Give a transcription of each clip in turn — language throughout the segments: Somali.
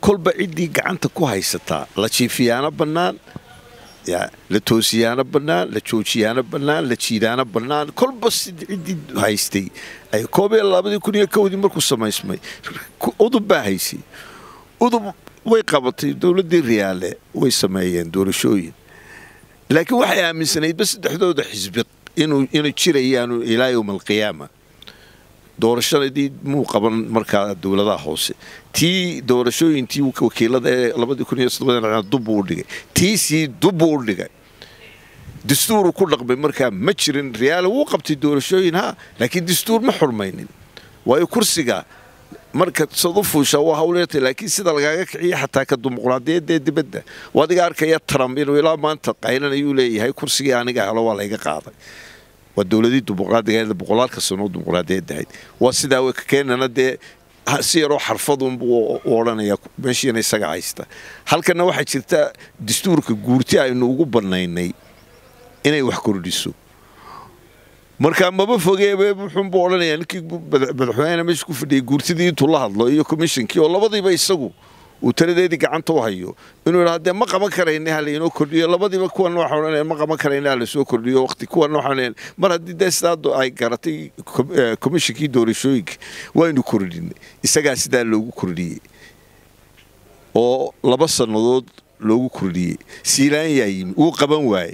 kolba ciddii gacanta ku haysataa la jiifiyaano bannaan la toosiyaano bannaan la joojiyaano bannaan la jiidaano bannaan kolba ciddii haystay ay koob iyo labadii kun iyo kowdii markuu samaysmay udub baa haysay udub way qabatay dowladdii riyaale way sameeyeen doorashooyin laakiin waxay aaminsanaydba saddexdooda xisbi inuu jirayaanu ilaa yowma alqiyaama doorashadii muu qaban markaa dowladaha hoose tii doorashooyintii wakiilada ee labadii kun iyo soddobada dubbuu u dhigay tiisii dubbuu u dhigay dastuuru ku dhaqmay markaa ma jirin riyaale wuu qabtay doorashooyin ha laakiin dastuur ma xurmaynin waayo kursiga marka sad u fuushaa waa hawleetay laakiin sida lagaaga kiciya xataa ka dimuqraadiyadee dibadda adiga arkaya trump inuu ilaa maanta qaylan ayuu leeyahay kursigii aniga helo waa layga qaaday waa dowladii dimuqraadiga boqolaalka sanoo dimuqraadiyadda ahayd waa sidaa w keenana dee si yaroo xarfadunbuu u odhanaya meeshiina isaga haysta halkana waxaa jirta dastuurka guurti aynu ugu bannaynay inay wax kordhiso markaa maba fogeebe wuxuunbuu odhanayaa ninkii madaxweyne meesha ku fadhiyay guurtidii intuu la hadlo iyo commishonkii oo labadiiba isagu uu taladeedii gacanta u hayo inuu idhaa dee ma qaban karayna ha laynoo kordhiyo labadiiba kuwan waxa odhanaya ma qaban karayna ha lasoo kordhiyo waqti kuwan waxa odhanaya mar haddii dee sidaa ay garatay commishonkii doorashooyinka waynu kordhinay isagaa sidaa loogu kordhiyey oo laba sannadood loogu kordhiyey siilaan yaa yimi wuu qaban waayey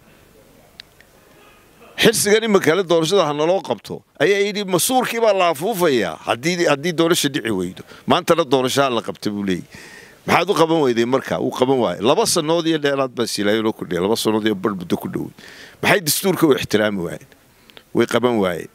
xirsigan imakale doorashada ha naloo qabto ayaa yidhi masuurkii baa la afuufayaa haddii doorasha dhici weydo maantana doorashaha la qabta buu leeyay maxaad u qaban weyday markaa wuu qaban waayey laba sannood iyo dheeraad baa siilaayanoo kordhiya laba sannood iyo bar muddo ku dhowey maxay dastuurka u ixtiraami waayeen way qaban waayeen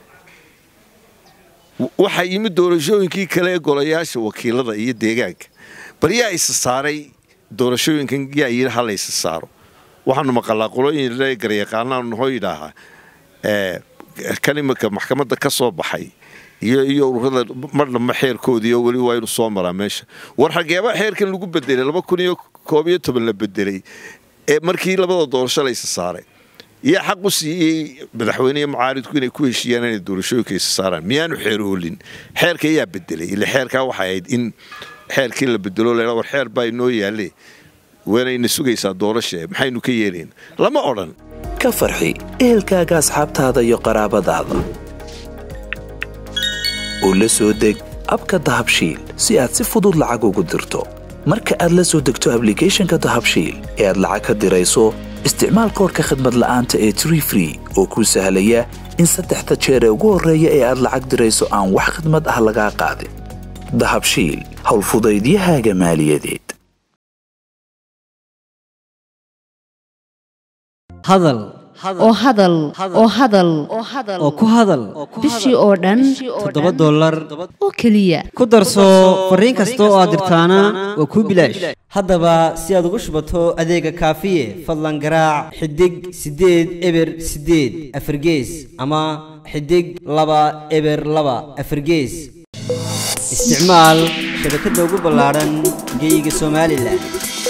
waxaa yimid doorashooyinkii kale ee golayaasha wakiilada iyo deegaanka bal yaa isa saaray doorashooyinkan yaa yidhi ha la isa saaro waxaanu maqalaa qolooyin garyaqaanaanu nahoo yidhaahaa kan iminka maxkamadda ka soo baxay iyo iyo ururada marnaba xeerkoodii oo weli waa inu soo maraa meesha war xageeba xeerkan lagu bedelay laba kun iyo koob iyo toban la bedelay ee markii labada doorasho la isa saaray yaa xaq u siiyey madaxweyne iyo mucaaridku inay ku heshiiyaan inay doorashooyinka isa saaraan miyaanu xeer oolin xeerka yaa bedelay ile xeerkaa waxay ahayd in xeerkii la bedelo leha war xeer baa inoo yaalle waanayna sugaysaa doorasha maxaynu ka yeelayn lama odhan ka farxi ehelkaaga asxaabtaada iyo qaraabadaada oo la soo deg abka dahabshiil si aad si fudud lacag ugu dirto marka aad la soo degto ablicathonka dahabshiil ee aad lacag ka dirayso isticmaal koorka khadmad la'aanta ee tree free oo kuu sahlaya in saddexda jeer ee ugu horreeya ee aad lacag dirayso aan wax khadmad ah lagaa qaadin dahabshiil howlfudaydiyahaaga maaliyadeed hadal oo hadal oo hadal oo ku hadal bishii oo dhan toddoba dollar oo keliya ku darso fariin kasta oo aad dirtaana waa kuu bilaash haddaba si aad ugu shubato adeega kaafiye fadlan garaac xidig siddeed eber siddeed afargees ama xidig laba eber laba afargees isticmaal shabakadda ugu ballaadhan geyga somalilan